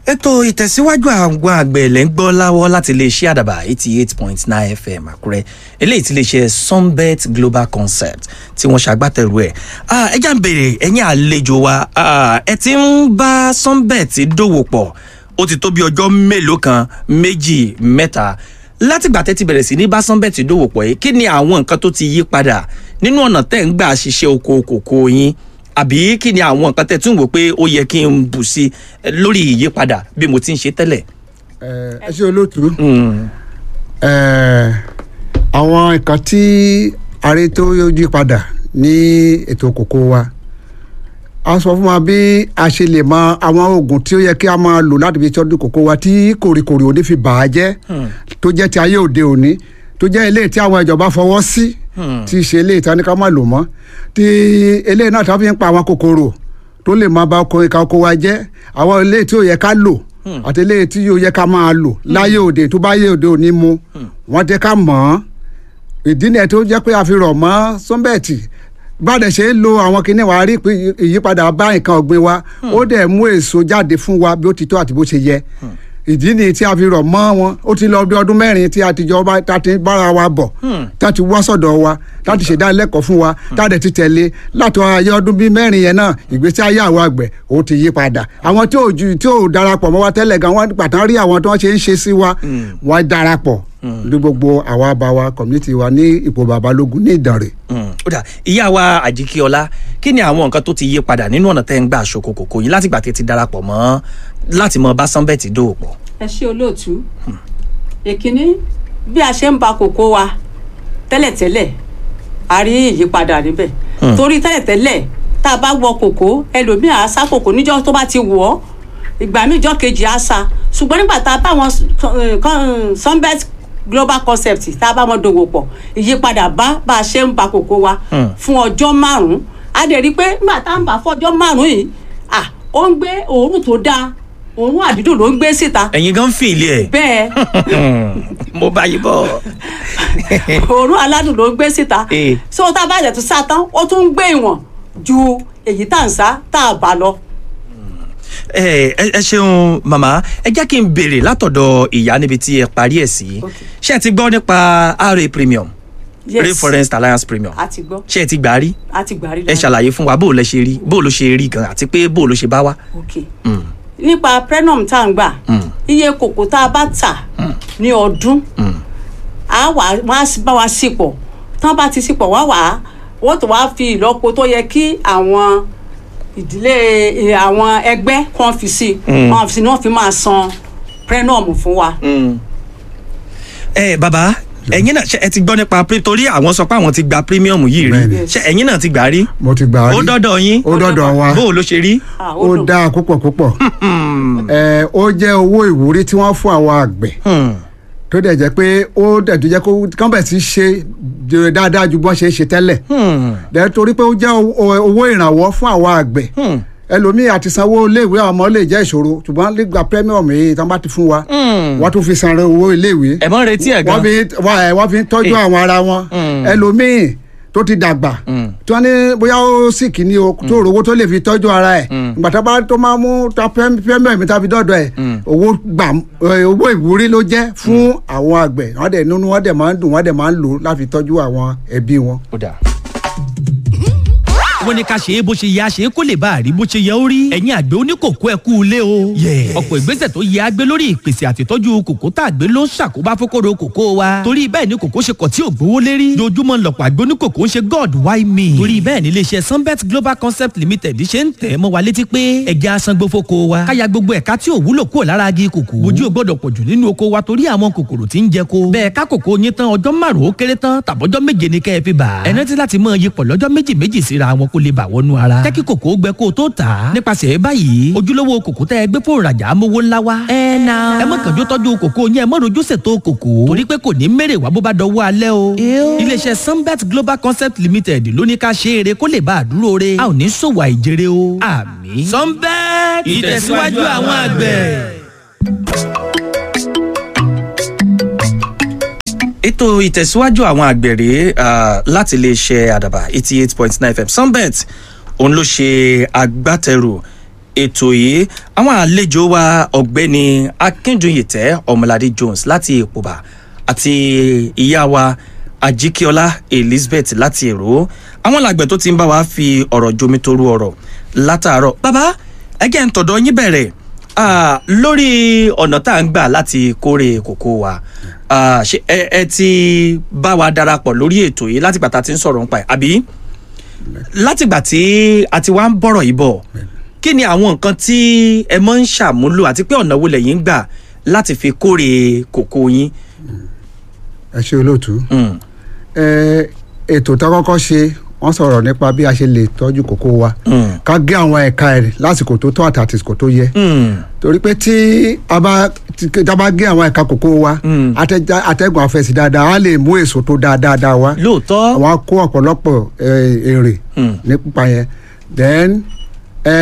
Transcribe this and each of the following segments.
ètò ìtẹ̀síwájú àwọn àgbẹ̀ lẹ́ ń gbọ́ láwọ́ láti iléeṣẹ́ àdàbà eighty eight point nine fm àkúrẹ́ eléyìí tí iléeṣẹ́ sunbet global concept tí wọ́n ṣàgbátẹrù ẹ̀ ẹ já ń béèrè ẹ̀yin àlejò wa ẹ ti ń bá sunbet dòwò pọ̀ ó ti tó bí ọjọ́ mélòó kan méjì mẹ́ta látìgbà tẹ́ ti bẹ̀rẹ̀ sí ní bá sunbet dòwò pọ̀ yìí kí ni àwọn nǹkan tó ti yí padà nínú ọ̀nà tẹ́ ń gbà ṣiṣẹ́ oko kòkó yín àbí kí ni àwọn nǹkan tẹ́ tún wò pé ó yẹ kí n bù sí lórí ìyípadà bí mo ti ń ṣe tẹ́lẹ̀. ẹ ṣe olóòtú àwọn nǹkan tí aré tó yí padà ní ètò kòkó wa a sọ fún wa bí a ṣe lè mọ àwọn oògùn tí ó yẹ kí a máa lò láti fi tọ́jú kòkó wa tí kòrìkòrì òní fi bà á jẹ́ tó jẹ́ ti ayé òde òní tó jẹ́ eléyìí tí àwọn ìjọba fọwọ́ sí tí í ṣe eléyìí tí a ní ká má lò mọ́ tí eléyìí náà tí wọ́n fi ń pa àwọn kòkòrò tó lè máa ba ọkọ̀ ìka oko wa jẹ́ àwọn eléyìí tí ó yẹ ká lò àti eléyìí tí ó yẹ ká máa lò láyé òde tó bá yé òde òní mu wọ́n jẹ́ ká mọ̀ ọ́n ìdí nìyẹn tó jẹ́ pé a fi rọ̀ mọ́ sọ́mbẹ̀tì bàdẹ̀ ṣe ń lo àwọn kinní wa rí pé ìyípadà bá nǹkan ọ̀gbìn wa ó dẹ̀ mú èso jáde fún wa bí ó ti tó àti bó ṣe yẹ ìdí ni tí a fi rọ̀ mọ́ wọn ó ti lọ bí ọdún mẹ́rin tí a ti jọ tá a ti bára wa bọ̀ tá a ti wá sọ̀dọ̀ wa tá a ti ṣèdánilẹ́kọ̀ọ́ fún wa tá a dẹ̀ ti tẹ̀lé láti ayé ọdún bíi mẹ́rin yẹn náà ìgbésí ayé àwọn àgbẹ̀ ó ti yí padà àwọn tí ò ju tí ò darapọ̀ mọ́ wa tẹ́lẹ̀ gan wọ́n pàtàkì rí àwọn tí wọ́n ṣe ń ṣe sí wa wọ́n darapọ̀ ní gbogbo àwa bá wa community wa ní ipò babalógun ní ìdànrè. ó dà ìyá wa àjíkíọlá kí ni àwọn nǹkan tó ti yí padà nínú ọ̀nà tẹ́ ń gbà ṣoko kòkó yín látìgbà tẹ́ ti darapọ̀ mọ́ láti mọ bá sanbẹ́ẹ̀tì dòwò pọ̀. ẹ ṣe olóòtú èkínní bí a ṣe ń ba kòkó wa tẹ́lẹ̀tẹ́lẹ̀ a rí ìyípadà níbẹ̀ torí tẹ́lẹ̀tẹ́lẹ̀ tá a bá wọ kòkó ẹlòmíì á sá kòkó níjọ́ tó bá ti wọ̀ ọ́ ìgbà míì jọ́ kejì á sá ṣùgbọ́n nígbà tá a bá wọn sunbet global concept tá a bá wọn dòwò pọ̀ ìyípadà bá bá a ṣe ń ba kòkó wa fún ọjọ́ márùn-ún a dẹ̀ rí i pé nígbà tá a ń bà fọjọ́ márùn-ún yìí à ó ń gbé òórùn tó dáa òórùn àdídùn ló ń gbé síta. ẹ̀yin gan fi ilé ẹ̀. bẹ́ẹ̀. mo bá yí bọ̀. òórùn aládùn ló ń gbé síta. so tá a bá jẹ̀ tó sá tán ó tún ń gbé ìwọ̀n ju èyí tá à ń sá tá a bá lọ ẹ ẹ ṣeun màmá ẹ jẹ́ kí n béèrè látọ̀dọ̀ ìyá níbi tí ẹ parí ẹ̀ sí ṣé ẹ ti gbọ́ nípa ra premium yes rainforest alliance premium a ti gbọ́ ṣé ẹ ti gbà rí a ti gbà rí ẹ ṣàlàyé fún wa bó o lẹ ṣe rí bó o ló ṣe rí gan àti pé bó o ló ṣe bá wa. ok nípa prenum tá à ń gbà iye kòkó tá a bá tà ní ọdún a wà wọ́n á bá wa sípò tán bá ti sípò wọ́n wà á wọ́n tó wá fi ìlọ́po tó yẹ kí àwọn ìdílé àwọn ẹgbẹ́ kan fi sí wọn fi sí ni wọ́n fi máa san prenum fún wa. ẹ bàbá ẹ̀yin náà ṣe ẹ ti gbọ́ nípa torí àwọn sọ pé àwọn ti gba premium yìí rí ṣe ẹ̀yin náà ti gbà rí. mo ti gbà rí ó dọ́dọ̀ yín ó dọ́dọ̀ wa bó o ló ṣe rí. ó dáa púpọ̀ púpọ̀ ẹ ó jẹ́ owó ìwúrí tí wọ́n fún àwọn àgbẹ̀ tó dẹ̀ jẹ́ pé ó dẹ̀ tó jẹ́ kó kán bẹ̀ sí ṣe dáadáa ju bọ́n ṣe ń ṣe tẹ́lẹ̀ dẹ̀ torí pé ó jẹ́ owó ìrànwọ́ fún àwọn àgbẹ̀ ẹlòmíì àti sanwó iléèwé àwọn ọmọ lè jẹ́ ìṣòro ṣùgbọ́n nígbà premium yìí tán bá ti fún wa wọ́n tún fi san owó iléèwé ẹ̀ mọ́ retí ẹ̀ gan. wọ́n fi ń tọ́jú àwọn ara wọn ẹlòmíì tó ti dàgbà tí wọ́n ní bóyá ó sì kí ni o tó rówó tó lè fi tọ́jú ara ẹ̀ ìgbà tó bá tó máa mú premium tá a fi dọ́dọ̀ ẹ̀ owó gbà owó ìwúrí ló jẹ́ fún àwọn àgbẹ̀ wọ́n dẹ̀ nínú wọ́n dẹ̀ máa ń dùn wọ́n dẹ̀ máa ń lò láti tọ́jú àwọn ẹbí wọn. ó dáa wọ́n ní ká ṣe é bó ṣe yẹ a ṣe é kó lè bá a rí bó ṣe yẹ ó rí. ẹ̀yin àgbẹ̀ oníkòkó ẹ kú ilé o. ọ̀pọ̀ ìgbésẹ̀ tó yẹ agbé lórí ìpèsè àtìtọ́jú kòkó tá a gbé ló ń ṣàkóbá fókòrò kòkó wa. torí bẹ́ẹ̀ ni kòkó ṣe kọ̀ tí ò gbówó lérí. dojúmọ́ lọ̀pọ̀ àgbẹ̀ oníkòkó ń ṣe god why me. torí bẹ́ẹ̀ ni iléeṣẹ́ sunbet global concept limited ṣe ń tẹ̀ mọ́ wa létí pé ẹja asangbó fóko wa. káya gbogbo ẹ̀ka tí ò wúlò kúrò lára agi kòkó. bójú ò gbọ́dọ̀ pọ̀jù nínú oko wa torí àwọn kòkòrò tí ń jẹ ko. bẹ́ẹ̀ ká kòkó yín tán ọjọ́ márùn-ún ó kéré tán tàbọ́jọ́ méje ni kẹ́ ẹ fi bà. ẹ rántí láti mọ iyipọ̀ lọ́jọ́ méjì méjì síra wọn kó lè bà wọnú ara rárá. jẹ́ kí kòkó gbẹ kó o tó tà á. nípasẹ̀ báyìí ojúlówó kòkó tẹ́ ẹ gbé fún ìrajà amówó ńlá wa. ẹ na. ẹ má kànjú tọ́jú kòkó yẹn ẹ má rojú ṣètò kòkó. torí pé kò ní mèrè wá bó bá dọwọ́ alẹ́ o. iléeṣẹ́ sunbet global concept limited ló ní ká ṣe eré kó lè bá a dúró re. a ò ní ṣòwò àìjèrè o. àmì. sunbet ìtẹ̀síwájú àwọn àgbẹ̀. ètò ìtẹ̀síwájú àwọn àgbèrè láti iléeṣẹ́ àdàbà eighty eight point nine fm sunbet òun ló ṣe agbátẹrù ètò yìí àwọn àlejò wa ọ̀gbẹ́ni akíndùnyìtẹ́ ọmọládé jones láti èpòbà àti ìyá wa ajíkíọlá elizabeth láti èrò àwọn làgbẹ̀ tó ti ń bá wa fi ọ̀rọ̀ jomitoro ọ̀rọ̀ látàárọ̀ bàbá ẹgẹ́ ń tọ̀dọ̀ yín bẹ̀rẹ̀ ah, lórí ọ̀nà tá à ń gbà láti kórè kòkó wa ah, ṣé ẹ ẹ ti bá wa darapọ̀ lórí ètò yìí láti gbà tá a ti ń sọ̀rọ̀ nípa ẹ̀ àbí látìgbà tí a ti wá ń bọ̀rọ̀ yìí bọ̀ kí ni àwọn nǹkan tí ẹ mọ́ ń ṣàmúlò àti pé ọ̀nà wo lẹ̀yin ń gbà láti fi kórè kòkó yín. ẹ ṣe olóòtú Mm, ẹ ètò tá a kọ́kọ́ ṣe wọ́n sọ̀rọ̀ nípa bí a ṣe lè tọ́jú kókó wa mm, ká gé àwọn ẹ̀ka ẹ̀ lásìkò tó tó àti àsìkò tó yẹ mm, torí pé tí a bá tí a bá gé àwọn ẹ̀ka kókó wa Mm. atẹ́já- atẹ́gùn afẹ́sí dáadáa á lè mú èso tó dáa dáadáa wá lóòótọ́ àwọn á kó ọ̀pọ̀lọpọ̀ ẹ, èrè Mm. nípa yẹn then ẹ,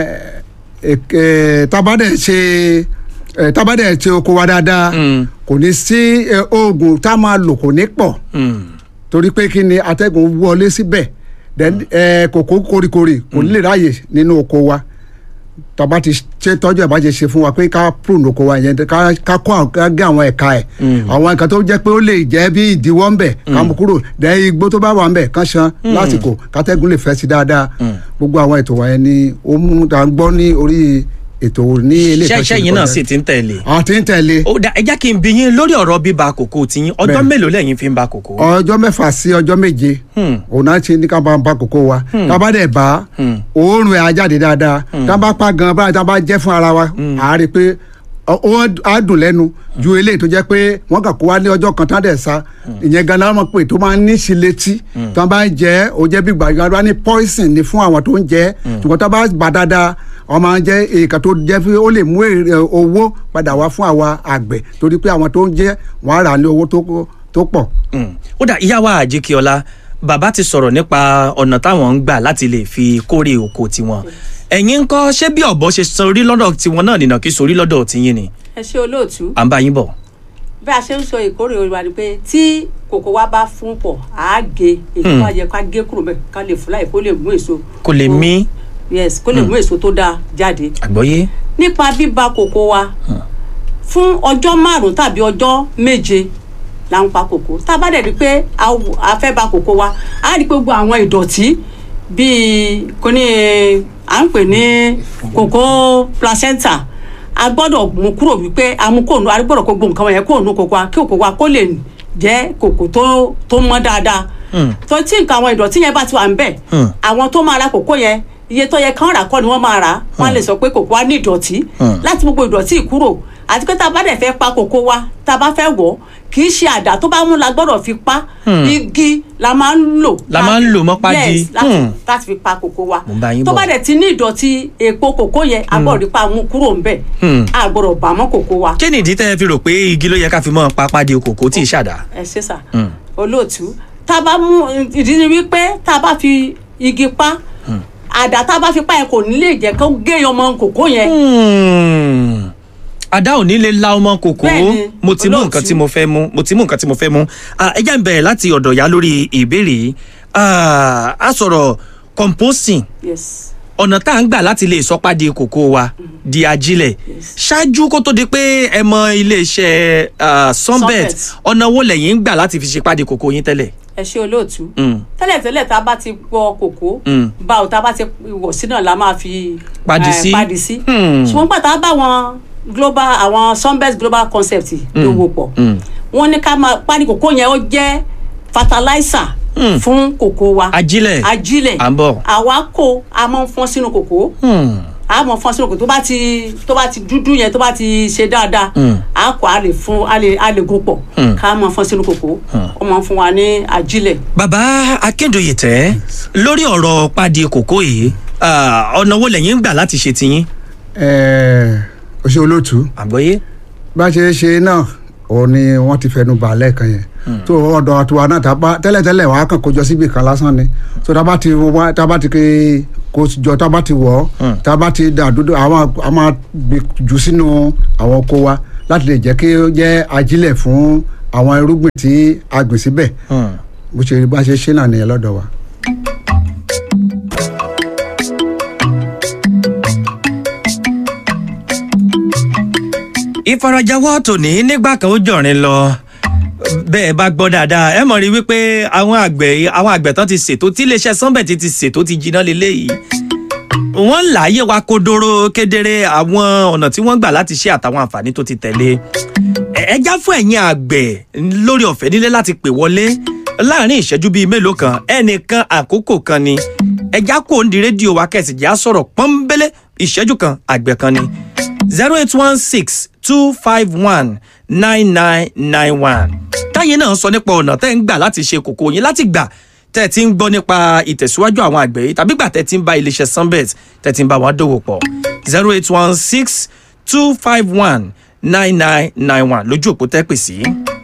ẹ, tabadẹ ṣe ẹ, tabadẹ ṣe oko wa dáadáa Mm. kò ní sí ẹ, oògùn tá a máa lò kò ní pọ̀ mm, torí pé kí ni atẹ́gùn wọlé síbẹ̀ then ẹ, kòkó koríkorí kò ní lè ráàyè nínú oko wa tàbá ti ṣe tọ́jú ẹ̀ bá ṣe ṣe fún wa pé ká prune oko wa yẹn ká ká kó àwọn ká gé àwọn ẹ̀ka ẹ̀ àwọn ẹ̀ka tó jẹ́ pé ó lè jẹ́ bí ìdíwọ́ ńbẹ̀ ká mú kúrò then igbó tó bá wà ńbẹ̀ ká ṣan lásìkò kátẹ́gùn lè fẹ́ sí dáadáa gbogbo àwọn ètò wọ̀nyẹn ni ó mú ta gbọ́ ní orí ètò ní ilé ṣẹ́ṣẹ́ yín náà sì ti ń tẹ̀lé. àti ń tẹ̀lé ó dá ẹ jẹ́ kí n bi yín lórí ọ̀rọ̀ bíba kòkó tiyín ọjọ́ Bẹ́ẹ̀. mélòó lẹ́yìn fi ń ba kòkó. ọjọ́ mẹ́fà sí ọjọ́ méje Hmm. òun náà ṣe ní ká bá ń bá kókó wa tá a bá dẹ̀ bá òórùn ẹ̀ á jáde dáadáa tá a bá pa gan báyìí tá a bá jẹ́ fún ara wa à á rí i pé ọ- ó á dùn lẹ́nu ju eléyìí tó jẹ́ pé wọ́n kà kó wa ní ọjọ́ kan tá a dẹ̀ sa ìyẹn gan náà mọ̀ pé tó máa ń ní sí létí tá a bá ń jẹ́ ó jẹ́ bí gbàgbà bá ní poison ni fún àwọn tó ń jẹ́ ṣùgbọ́n tá a bá bá dáadáa wọ́n máa ń jẹ́ èèkàn tó jẹ́ pé ó lè mú èrè owó padà wá fún àwa àgbẹ̀ torí pé àwọn tó ń jẹ́ wọ́n á rà ní owó tó- tó pọ̀. Mm. ó dà ìyá wa àjíkíọlá bàbá ti sọ̀rọ̀ nípa ọ̀nà táwọn ń gbà láti lè fi kórè oko tiwọn ẹ̀yin ń kọ́ ṣé bí ọ̀bọ ṣe sorí lọ́dọ̀ tiwọn náà nìyàn kí sorí lọ́dọ̀ tiyín ni ẹ ṣe olóòtú à ń bá yín bọ̀. bí a ṣe ń sọ ìkórè wa ni pé tí kòkó wa bá fún pọ̀ á gé èyí tó bá yẹ ká gé kúrò bẹ́ẹ̀ ká lè fún láì kó lè mú èso. kò lè tó- mí yes kó lè mú èso tó dáa jáde. àgbọ́yé. nípa bíba kòkó wa fún ọjọ́ márùn-ún tàbí ọjọ́ méje là ń pa kòkó tá a bá dẹ̀ rí i pé a wù- a fẹ́ ba kòkó wa a rí i pé gbogbo àwọn ìdọ̀tí bíi kò ní à ń pè ní kòkó placenta a gbọ́dọ̀ mú kúrò wípé a mú kóònù a gbọ́dọ̀ kó gbogbo nǹkan wọ̀nyẹn kóònù kòkó wa kí kòkó wa kó lè jẹ́ kòkó tó tó mọ́ dáadáa Hmm. tó tí nǹkan àwọn ìdọ̀tí yẹn bá ti wà ń bẹ̀ Hmm. àwọn tó máa ra kòkó yẹn iye tó yẹ kán rà kọ́ ni wọ́n máa rà wọ́n á lè sọ pé kòkó wa ní ìdọ̀tí Hmm. láti gbogbo ìdọ̀tí yìí kúrò àti pé tá a bá dẹ̀ fẹ́ pa kòkó wa tá a bá fẹ́ wọ̀ kì í ṣe àdá tó bá mú la gbọ́dọ̀ fi pa igi la máa ń lò. La máa ń lò mọ́ pádi. yes láti Hmm. láti fi pa kòkó wa Mo ń bá yín tó bọ̀. bá dẹ̀ ti ní ìdọ̀tí èpo kòkó yẹn a gbọ́dọ̀ rí pa mú kúrò ń bẹ̀ Hmm. a gbọ́dọ̀ bà mọ́ kòkó wa kí nìdí tẹ́ ẹ fi rò pé igi ló yẹ ká fi mọ́ pápá di kòkó tí ì ṣàdá. ẹ ṣe sà Hmm. olóòtú tá a bá mú ìdí ni wípé tá a bá fi igi pa àdá tá a bá fi pa yẹn kò ní lè jẹ́ kó gé ọmọ kòkó yẹn Hmm. àdá ò ní lè la ọmọ kòkó Bẹ́ẹ̀ni, mo ti mú olóòtú. nǹkan tí mo fẹ́ mú mo ti mú nǹkan tí mo fẹ́ mú Ah, ẹ jẹ́ n bẹ̀rẹ̀ láti ọ̀dọ̀ ya lórí ìbéèrè yìí Ah, a sọ̀rọ̀ composting yes ọ̀nà tá à ń gbà láti lè sọ́pàdé kòkó wa di ajílẹ̀ Yes. ṣáájú kó tó di pé ẹ mọ iléeṣẹ́ ah, sunbet Sunbet. ọ̀nà wo lẹ̀yin ń gbà láti fi ṣe pàdé kòkó yín tẹ́lẹ̀. ẹ ṣe olóòtú Mm. tẹ́lẹ̀tẹ́lẹ̀ tá a bá ti gbọ́ kòkó Mm. báwo tá a bá ti wọ̀ sí náà la máa fi Padì eh, sí. padì sí Hmm. ṣùgbọ́n pàtàkì bá wọn global àwọn sunbest global concept lówó pọ̀ Mm. wọ́n ní ká máa padì kòkó yẹn ó jẹ́ fertilizer Mm. fún kòkó wa ajílẹ̀ ajílẹ̀ À ń bọ̀. àwa kó a máa ń fọ́n sínú kòkó Hmm. a máa fọ́n sínú kòkó tó bá ti tó bá ti dúdú yẹn tó bá ti ṣe dáadáa Mm. a kó a lè fún a lè a lè gún pọ̀ Mm. ká máa fọ́n sínú kòkó ó máa ń fún wa ní ajílẹ̀. bàbá akíndoyè tẹ lórí ọ̀rọ̀ pàdé kòkó yìí ah, ọ̀nà wo lẹ̀yin ń gbà láti ṣe tiyín. ẹ̀ẹ́ o ṣe olóòtú àgbọ́yé. bá a ṣe é ṣe náà òun ni wọ́n ti fẹnu bà lẹ́ẹ̀kan yẹn tó ọ̀dọ̀ àtiwá náà tá a bá tẹ́lẹ̀tẹ́lẹ̀ wàá kàn kó jọ síbi kan lásán ni tó tá a bá ti wá tá a bá ti ké kó jọ tá a bá ti wọ̀ ọ́ tá a bá ti dà dúdú àwọn a máa gbé jù sínú àwọn oko wa láti lè jẹ́ kí ó jẹ́ ajílẹ̀ fún àwọn irúgbìn tí a gbìn síbẹ̀ Hmm. bó ṣe bá a ṣe ṣe náà nìyẹn lọ́dọ̀ wa. ìfarajàwọ́ tòní nígbà kan ó jọ̀rin lọ bẹ́ẹ̀ bá gbọ́ dáadáa ẹ mọ̀ rí wípé àwọn àgbẹ̀ àwọn àgbẹ̀ tán ti ṣètò tí iléeṣẹ́ sunbet ti ṣètò ti jiná lélẹ́yìí wọ́n láàyè wa kodoro kedere àwọn ọ̀nà tí wọ́n gbà láti ṣe àtàwọn àǹfààní tó ti tẹ̀lé ẹ já fún ẹ̀yin àgbẹ̀ lórí ọ̀fẹ́ nílé láti pè wọlé láàrin ìṣẹ́jú bíi mélòó kan ẹnìkan àkókò kan ni ẹ já kó ń di rédíò wa kẹ̀sì já sọ̀rọ̀ pọ́nbélé ìṣẹ́jú kan àgbẹ̀ kan ni zero eight one six two five one nine nine nine one táyé náà sọ nípa ọ̀nà tẹ́ ń gbà láti ṣe kòkó yín láti gbà tẹ́ ẹ ti ń gbọ́ nípa ìtẹ̀síwájú àwọn àgbẹ̀ yìí tàbí gbà tẹ́ ẹ ti ń bá iléeṣẹ́ sunbet tẹ́ ẹ ti ń bá wọn dòwò pọ̀ zero eight one six two five one nine nine nine one lójú òpó tẹ́ pè sí.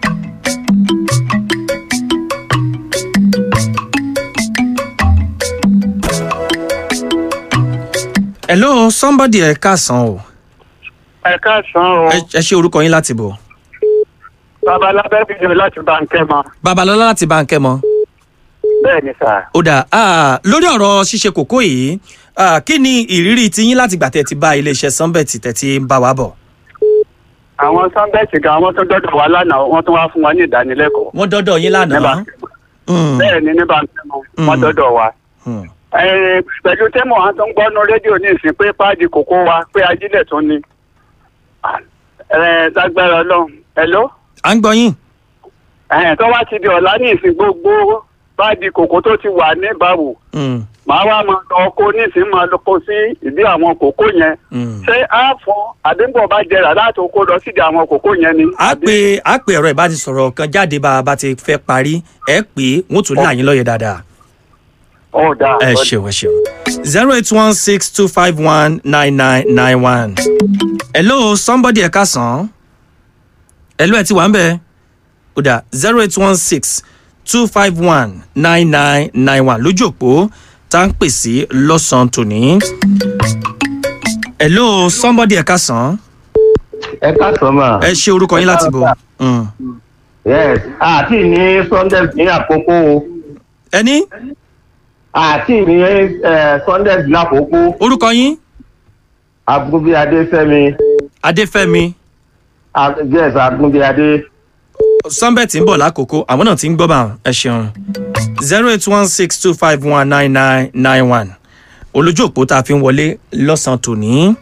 hello somebody ẹ káàsán o ẹ káàsán o ẹ ẹ ṣe orúkọ yín láti bò babalábẹ́ bíi láti bàǹkẹ́ mọ babalọlá láti báńkẹ́ mọ́. bẹ́ẹ̀ ni sà. ó dà ah, lórí ọ̀rọ̀ ṣíṣe kòkó yìí ah, kí ni ìrírí tiyín láti gbà tẹ́ ti bá iléeṣẹ́ sunbet tẹ́ ti ń bá wa bọ̀. àwọn sanbẹ́ẹ̀tì gan wọ́n tún dọ́dọ̀ wá lánàá wọ́n tún wá fún wa ní ìdánilẹ́kọ̀ọ́. wọ́n dọ́dọ̀ yín ní lánàá. Bàǹkẹ́ mọ. Mm, bẹ́ẹ̀ ni ní bàǹkẹ́ mọ wọ́n Mm. dọ́dọ̀ wa. mm. Ẹ, pẹ̀lú tẹ́mọ̀ àwọn tó ń gbọ́nu rédíò ní ìsìn pé páàdì kòkó wa pé ajílẹ̀ tún ni. ẹ lágbára ọlọ́run hello à ń gbọ́ yín. ẹ tó wá ti di ọ̀la ní ìsìn gbogbo páàdì kòkó tó ti wà ní ìbáwò Mm, màá wá máa lọ kó nísìnyí máa lọ kó sí ìdí àwọn kòkó yẹn mm. ṣé á fún àdéhùn bá jẹrà láti kó lọ sídi àwọn kòkó yẹn ni. a pè a pè ẹ̀rọ ìbánisọ̀rọ̀ kan jáde bá a bá ti fẹ́ parí ẹ pé wọ́n tún là yín lọ́yẹ̀ dáadáa. ó dáa. ẹ ṣeun ẹ ṣeun zero eight one six two five one nine nine nine one. hello somebody ẹ káàsán. hello ẹ ti wà ń bẹ̀. ó dà zero eight one six two five one nine nine nine one lójú òpó tá à ń pè sí lọ́sàn-án tòní. hello somebody ẹ káàsán. ẹ káàsán mà. ẹ ṣe orúkọ yín láti bò. Mm. yes àti ní sunday ní àkókò o ẹni àti ní eh, sunday ní àkókò orúkọ yín agunbi adéfẹ́mi adéfẹ́mi ah, yes agunbi adé sunbet ń bọ̀ lákòókò àwọn náà ti ń gbọ́ bá wọn ẹ ṣeun zero eight one six two five one nine nine nine one olójú òpó tá a fi ń wọlé lọ́sàn-án tòní.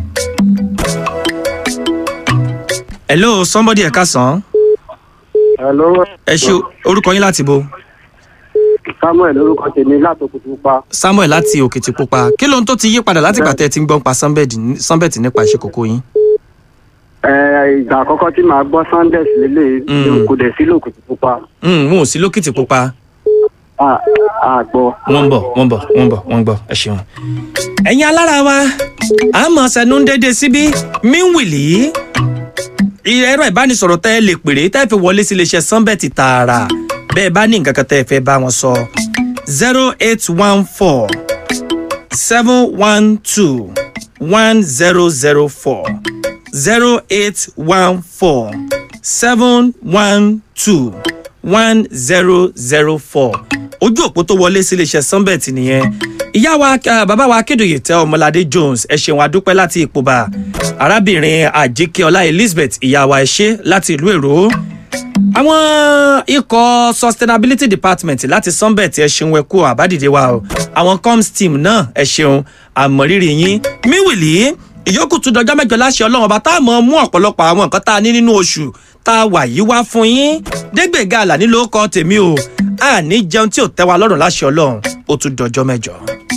hello somebody ẹ káàsán hello ẹ ṣe orúkọ yín láti bo samuel orúkọ tèmi látòkùtù pa. samuel láti òkìtìpupa kí lóhun tó ti yí padà láti gbà tẹ́ ẹ ti ń gbọ́n pa sunbet sunbet nípa ìṣe kòkó yín. ẹ ìgbà àkọ́kọ́ tí màá gbọ́ sunday lélẹ̀ Mm. kò dẹ̀ sí lòkùtù pupa Mm, wọn ò sí lókìtìpupa àgbọ̀. wọ́n ń bọ̀ wọ́n ń bọ̀ wọ́n ń bọ̀ wọ́n ń bọ̀ ẹ ṣeun. ẹ̀yin alára wa àmọ́ sẹ́nu ń dédé síbí míwìlì ẹ̀rọ ìbánisọ̀rọ̀ tẹ́ ẹ lè pèrè tẹ́ ẹ fi wọlé sí iléeṣẹ́ sunbet tààrà bẹ́ẹ̀ bá ní nǹkan kan tẹ́ ẹ fẹ́ bá wọn sọ zero eight one four seven one two one zero zero four zero eight one four seven one two one zero zero four ojú òpó tó wọlé sí iléeṣẹ́ sunbet nìyẹn ìyá wa ah, bàbá wa akédòye tẹ ọmọládé jones ẹ ṣeun adúpẹ́ láti ìpòbà arábìnrin àjíkẹ́ọlá elizabeth ìyá wa ẹ ṣe láti ìlú èrò àwọn ikọ̀ sustainability department láti sunbet ẹ ṣeun ẹkú àbádìde wa o àwọn coms team náà ẹ ṣeun àmọ̀rírì yín míwìlì ìyókù tún dọjọ́ mẹ́jọ láṣẹ ọlọ́run ọba tá a mọ̀ mú ọ̀pọ̀lọpọ̀ àwọn nǹkan tá a ní nínú oṣù tá a wà yìí wá fún yín dégbèga àlàní ló kọ́ tèmi o a ní jẹun tí ò tẹ́ wa lọ́rùn láṣẹ ọlọ́run ó tún dọjọ́ mẹ́jọ.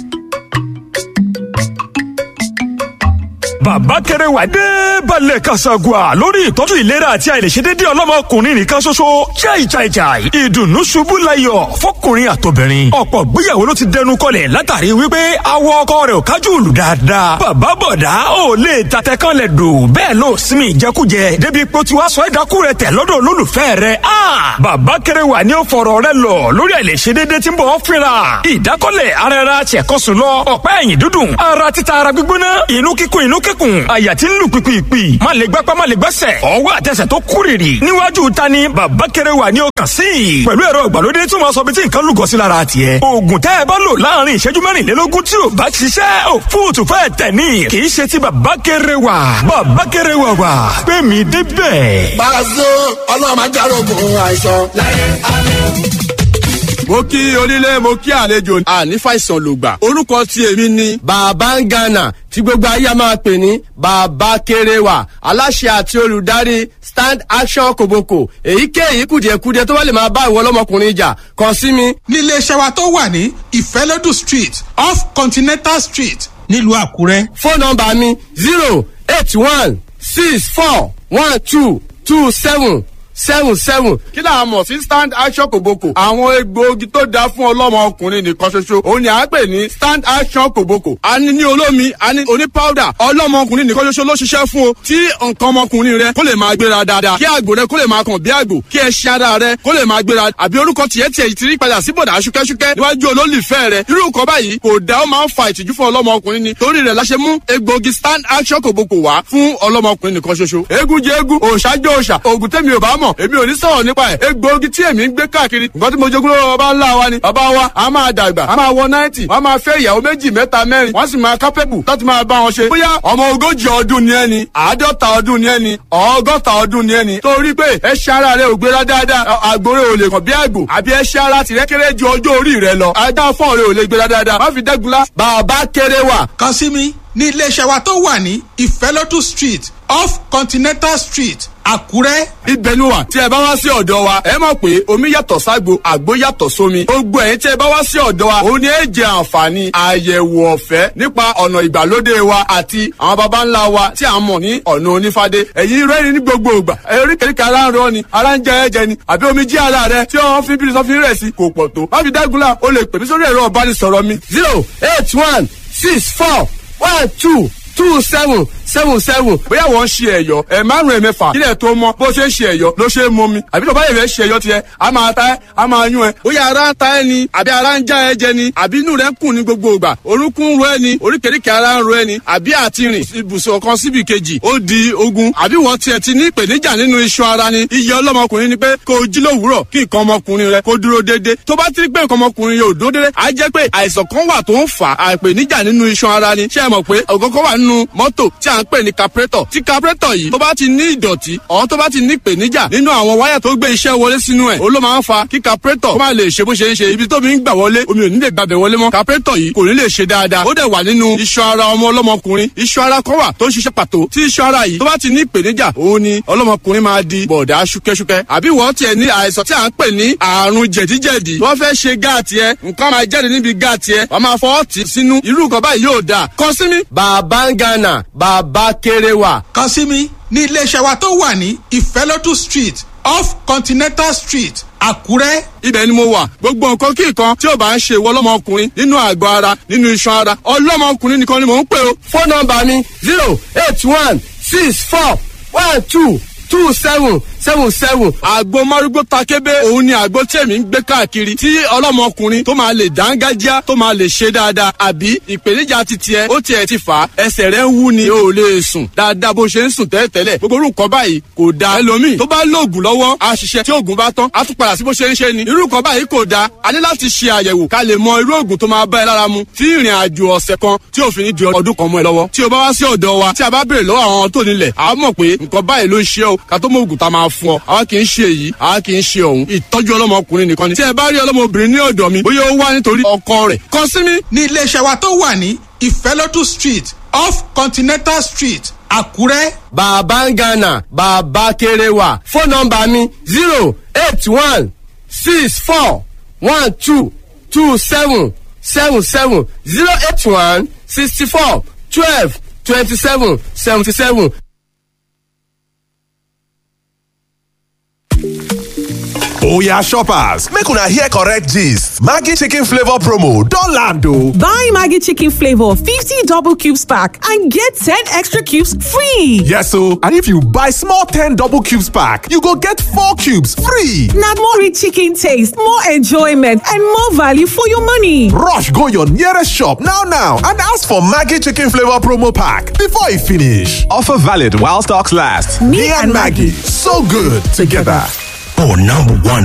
bàbá kẹrẹwà dé balẹ̀ kasagua lórí ìtọ́jú ìlera àti àìlèṣedédé ọlọ́mọkùnrin nìkan ṣoṣo jaijaijai ìdùnnú ṣubú layọ̀ fọkùnrin àtobìnrin ọ̀pọ̀ gbéyàwó ló ti dẹnu kọlẹ̀ látàrí wípé awọ ọkọ rẹ̀ ò kájú òlù dáadáa bàbá bọ̀dá ò lè tatẹ kan lẹ̀ dò bẹ́ẹ̀ ló sinmi ìjẹkújẹ débi pé ó ti wá sọ ẹ̀dákú rẹ̀ tẹ̀ lọ́dọ̀ olólùfẹ́ rẹ̀ a bàbá kẹrẹwà ni ó fọ̀rọ̀ rẹ̀ lọ lórí àìlèṣedédé tí ń bọ̀ ọ́ fínra ìdákọ́lẹ̀ ara ẹra ṣẹ̀kọ́sùn lọ ọ̀pá ẹ̀yìn dúdùn ara títa ara gbígbóná inú kíkún inú kíkún lẹ́kùn àyà tí ń lù pìpìpì má lè gbápá má lè gbẹ́sẹ̀ ọwọ́ àtẹsẹ̀ tó kúrìrì níwájú ta ni bàbá kéré wà ní ọkàn sí i pẹ̀lú ẹ̀rọ ìgbàlódé tí wọ́n sọ bí tí nǹkan lúgọ sí lára tiẹ̀ oògùn tẹ́ ẹ bá lò láàrin ìṣẹ́jú mẹ́rìnlélógún tí ò bá ṣiṣẹ́ ò fóòtù fẹ́ tẹ̀ ní kì í ṣe ti bàbá kéré wà bàbá kéré wà wà pé mi débẹ̀. Pàṣẹ ọlọ́run máa járógun àìsàn. mo kí onílé mo kí àlejò àní fàìsàn lògbà orúkọ tí èmi ni bàbá ń gànà tí gbogbo ayé máa pè ní bàbá kéréwà aláṣẹ àti olùdarí stand action kòbókò èyíkéyìí kùdìẹ̀kudiẹ tó bá lè máa bá ìwọ ọlọ́mọkùnrin jà kàn sí mi. nílé iṣẹ́ wa tó wà ní ìfẹ́lódù street off continental street nílùú àkúrẹ́. fóònù nọmba mi zero eight one six four one two two seven seven seven. kí là á mọ̀ sí stand action kòbókò. àwọn egbòogi tó dáa fún ọlọ́mọ ọkùnrin nìkan ṣoṣo. òun ni à ń pè ní stand action kòbókò. a ní ní olómi a ní oní powder. ọlọ́mọ ọkùnrin nìkan ṣoṣo ló ṣiṣẹ́ fún o. tí nǹkan ọmọkùnrin rẹ kó lè máa gbéra dáadáa. kí àgbò rẹ kó lè máa kàn bí àgbò. kí ẹṣin ara rẹ kó lè máa gbéra. àbí orúkọ tiẹ̀ tiẹ̀ ti rí padà sí bọ̀dà ṣúkẹ́ṣúkẹ́ níwájú olólùfẹ́ rẹ. irú nǹkan báyìí kò dá ó máa ń fa ìtìjú fún ọlọ́mọ ọkùnrin ni. torí rẹ̀ la ṣe mú egbòogi stand action kòbókò wá fún ọlọ́mọ ọkùnrin nìkan ṣoṣo. eégún jẹ eégún òòṣà jẹ òòṣà òògùn tẹ́mi ò bá mọ̀ èmi ò ní sọ̀rọ̀ nípa ẹ̀ egbòogi tí èmi ń gbé káàkiri nǹkan tí mo jogún lọ́wọ́ bàbá ńlá wa ni bàbá wa a máa dàgbà a máa wọ náìtì wọ́n máa fẹ́ ìyàwó méjì mẹ́ta mẹ́rin wọ́n sì máa kápẹ́bù láti máa bá wọn ṣe bóyá ọmọ ogójì ọdún ni ẹni àádọ́ta ọdún ni ẹni ọgọ́ta ọdún ni ẹni torí pé ẹṣẹ́ ara rẹ ò gbéra dáadáa àgbòrè ò lè kàn bí àgbò àbí ẹṣẹ́ ara tìrẹ́ kéré ju ọjọ́ orí rẹ lọ ajá fọ́ọ̀ rẹ ò lè gbéra dáadáa má fi dẹ́gunlá bàbá kéré wà. kàn sí mi ní iléeṣẹ́ wa tó wà ní ìfẹ́lódù street off continental street àkúrẹ́. ibẹ̀ ni wà tí ẹ bá wá sí ọ̀dọ̀ wa ẹ mọ̀ pé omi yàtọ̀ ságbo àgbo yàtọ̀ sómi gbogbo ẹ̀yin tí ẹ bá wá sí ọ̀dọ̀ wa òun ni ẹ jẹ àǹfààní àyẹ̀wò ọ̀fẹ́ nípa ọ̀nà ìgbàlódé wa àti àwọn baba ńlá wa tí a mọ̀ ní ọ̀nà onífádé ẹ̀yin rẹ́rìn ní gbogbo ìgbà eríkèéríkèé ara ń rọ ni ara ń jẹ ẹ̀jẹ̀ ni àbí omi jí ara rẹ tí wọ́n fi bí sọ́fin rẹ̀ sí kò pọ̀ tó má fi dágunlá o lè pè mí sórí ẹ̀rọ ọ̀bánisọ̀rọ̀ mi zero eight one six four one two two seven seven seven bóyá wọ́n ń ṣe ẹ̀yọ́ ẹ̀ márùn ẹ̀ mẹ́fà kílẹ̀ tó mọ́ bó ṣe ń ṣe ẹ̀yọ́ ló ṣe é mọ́ mi àbí tó bá yẹ fẹ́ ṣe ẹ̀yọ́ tiẹ̀ a máa ta ẹ́ a máa yún ẹ́ bóyá ara ń ta ẹ́ ni àbí ara ń já ẹ jẹ ni àbí inú rẹ̀ ń kùn ní gbogbo ìgbà orúnkún ń ro ẹ́ ni oríkèéríkèé ara ń ro ẹ́ ni àbí àti rìn ibùsùn kan síbi kejì ó di ogun àbí wọ́n tiẹ̀ ti ní ìpèníjà nínú iṣan ara ni iye ọlọ́mọkùnrin ni pé kó o jí lówùúrọ̀ kí nǹkan ọmọkùnrin rẹ kó dúró déédé tó bá ti rí pé nǹkan ọmọkùnrin yóò dúró déédé á jẹ́ pé àìsàn kan wà tó ń fà á ìpèníjà nínú iṣan ara ni ṣé ẹ mọ̀ pé ọ̀gọ́gọ́ wà nínú mọ́tò tí à ń pè ní carburetor tí carburetor yìí tó bá ti ní ìdọ̀tí ọ̀ tó bá ti ní ìpèníjà nínú àwọn wáyà tó gbé iṣẹ́ wọlé sínú ẹ̀ ó ló máa ń fa kí carburetor kó má lè ṣe bó ṣe ń ṣe ibi tó mi ń gbà wọlé omi ò ní lè gbàbẹ̀ wọlé mọ́ carburetor yìí kò ní lè ṣe dáadáa ó dẹ̀ wà nínú iṣan ara ọmọ ọlọ́mọkùnrin iṣan ara kan wà tó ń ṣiṣẹ́ pàtó tí iṣan ara yìí tó bá ti ní ìpèníjà òun ni ọlọ́mọkùnrin máa di bọ̀dá ṣúkẹ́ṣúkẹ́ àbí wọ́n tiẹ̀ ní àìsàn tí à ń pè ní àrùn jẹ̀díjẹ̀dí wọ́n fẹ́ ṣe gáàtì ẹ nǹkan máa jáde níbi gáàtì ẹ wọ́n máa fọwọ́ tì sínú irú nǹkan báyìí yóò dáa kàn sí mi. bàbá ń gánà bàbá kéré wà. kàn sí mi ní iléeṣẹ́ wa tó wà ní ìfẹ́lódù street off continental street àkúrẹ́. ibẹ̀ ni mo wà gbogbo nǹkan kí nǹkan tí ò bá ń ṣe ìwọ ọlọ́mọkùnrin nínú àgọ́ ara nínú iṣan ara ọlọ́mọkùnrin nìkan ni mò ń pè o. fóònù nọmba mi zero eight one six four one two two seven seven seven. àgbo márúgbó takébé òun ni àgbo tí èmi ń gbé káàkiri tí ọlọ́mọkùnrin tó máa lè dángájá tó máa lè ṣe dáadáa àbí ìpèníjà ti tiẹ̀ ó tiẹ̀ ti fà á ẹsẹ̀ rẹ̀ ń wú ni o ò lè sùn dáadáa bó ṣe ń sùn tẹ́lẹ̀tẹ́lẹ̀ gbogbo orú nǹkan báyìí kò da ẹlòmíì tó bá lóògùn lọ́wọ́ á ṣiṣẹ́ tí oògùn bá tán á tún padà sí bó ṣe ń ṣe ni irú nǹkan báyìí kò da a ní láti ṣe àyẹ̀wò ká lè mọ irú oògùn tó máa bá ẹ lára mu tí ìrìn àjò ọ̀sẹ̀ kan tí òfin ní di ọdún kan mọ́ ẹ lọ́wọ́ tí o bá wá sí ọ̀dọ̀ wa tí a bá béèrè lọ́wọ́ àwọn tó nílẹ̀ a mọ̀ pé nǹkan báyìí ló ń ṣe o ká tó mọ oògùn tá a máa fún ọ àwa kì í ṣe èyí àwa kì í ṣe ọ̀hún ìtọ́jú ọlọ́mọkùnrin nìkan ni tí ẹ bá rí ọlọ́mọbìnrin ní ọ̀dọ̀ mi bóyá ó wá nítorí ọkọ rẹ̀ kàn sí mi. ní iléeṣẹ́ wa tó wà ní ìfẹ́lódù street off continental street àkúrẹ́. bàbá ń gánà bàbá kéré wà fóònù nọmba mi zero eight one six four one two two seven seven seven zero eight one sixty four twelve twenty seven seventy seven. Oya shoppers, make una hear correct gist. Maggi chicken flavor promo don land o. Buy Maggie Chicken Flavor 50 double cubes pack and get 10 extra cubes free. Yes o, and if you buy small 10 double cubes pack, you go get 4 cubes free. Now more rich chicken taste, more enjoyment, and more value for your money. Rush go your nearest shop now now and ask for Maggi chicken flavor promo pack before e finish. Offer valid while stocks last. Me, and Maggie, so good together. For number one